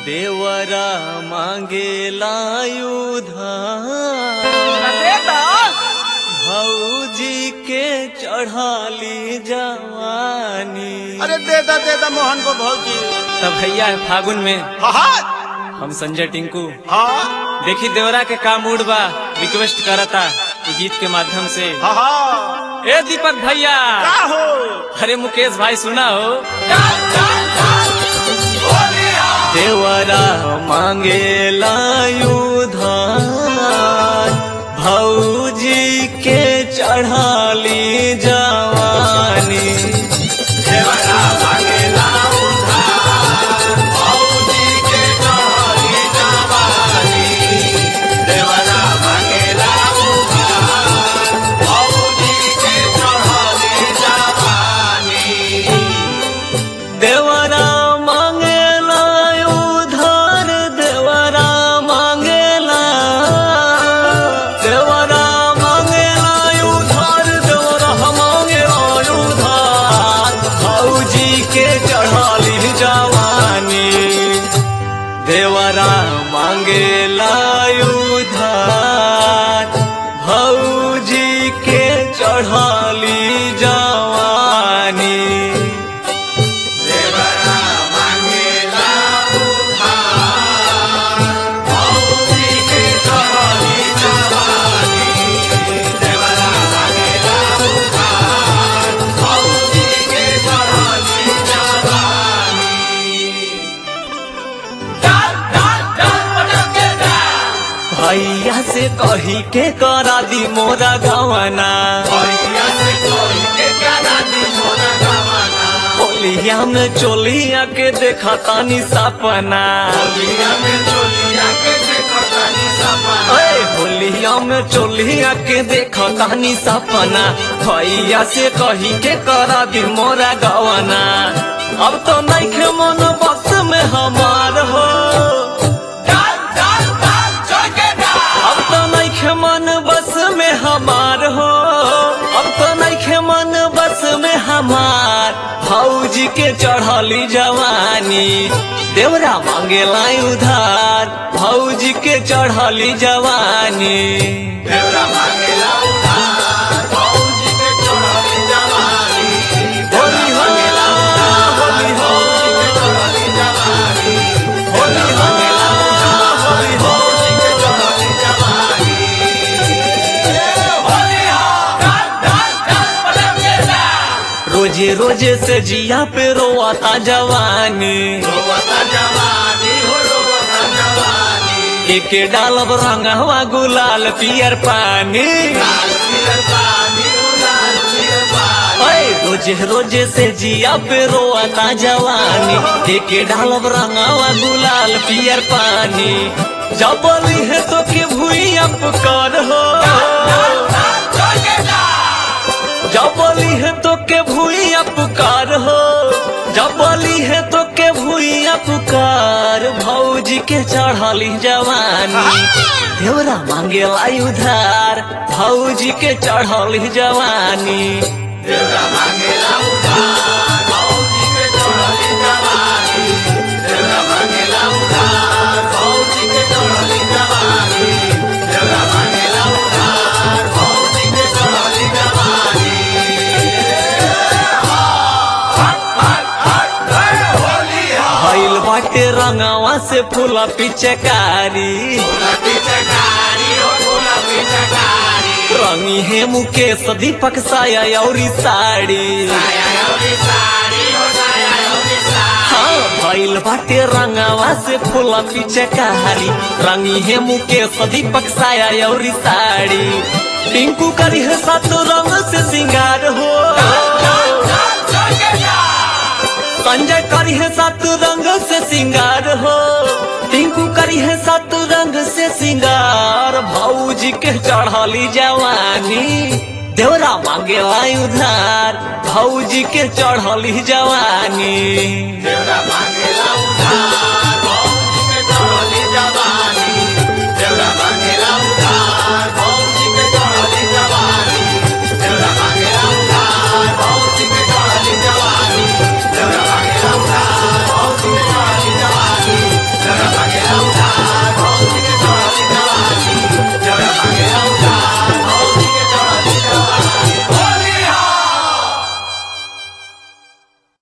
देवरा मांगेला उधार दे दो भौजी के चढ़ाली जवानी अरे दे दो दे दो मोहन को भौजी तब भैया है फागुन में हाँ हम संजय टिंकू हाँ देखी देवरा के का मूड बा रिक्वेस्ट करता इ गीत के माध्यम से हाँ हाँ ए दीपक भैया का हो अरे मुकेश भाई सुना हो देवरा मांगेला उधार भौजी के चढ़ाली जवानी देवरा मांगेला उधार देवरा मांगेला देवरा मांगेला उधार देवरा मांगेला उधार भौजी के चढ़ाली जवानी देवरा मांगेला उधार भौजी के चढ़ाली जवानी भैया से कही के करा दी मोरा गवना होलिया में चोलिया के देखा तानी सपना ओए होलिया में चोलिया के देखा तानी सपना भैया से कही के करा दी मोरा गवना अब तो नहीं खे मन बस में हमार हो अब तो नहीं खे मन बस में हमार हो अब तो नहीं खे मन बस में हमार भौजी के चढ़ली जवानी देवरा मांगेला उधार भौजी के चढ़ली जवानी होली हो होली हो होली हो होली हो रोजे रोजे से जिया पे रोआता जवानी एक डालब रंगवा गुलाल पियर पानी ओए रोजे रोजे से जिया पे रोआता जवानी एक डालब रंगवा गुलाल पियर पानी जब बोली है तो के भूई अप कर हो जब बोली है तो के भूइया पुकार हो जब बोली है तो के भूइया पुकार भौजी के चढ़ली जवानी देवरा मांगे लाई उधार भौजी के चढ़ली जवानी भइल बाटे रंगवा से फूला पिचकारी रंगी है मुकेश दीपक साया औरी साड़ी हाँ भइल बाटे रंगवा से फूला पिचकारी रंगी है मुकेश दीपक साया औरी साड़ी टिंकू करी है सात रंग से सिंगार हो संजय करी है सात रंग से सिंगार हो टिंकू करी है सात रंग से सिंगार भौजी के चढ़ली जवानी देवरा मांगे लाई उधार भौजी के चढ़ली जवानी मांगेला उधार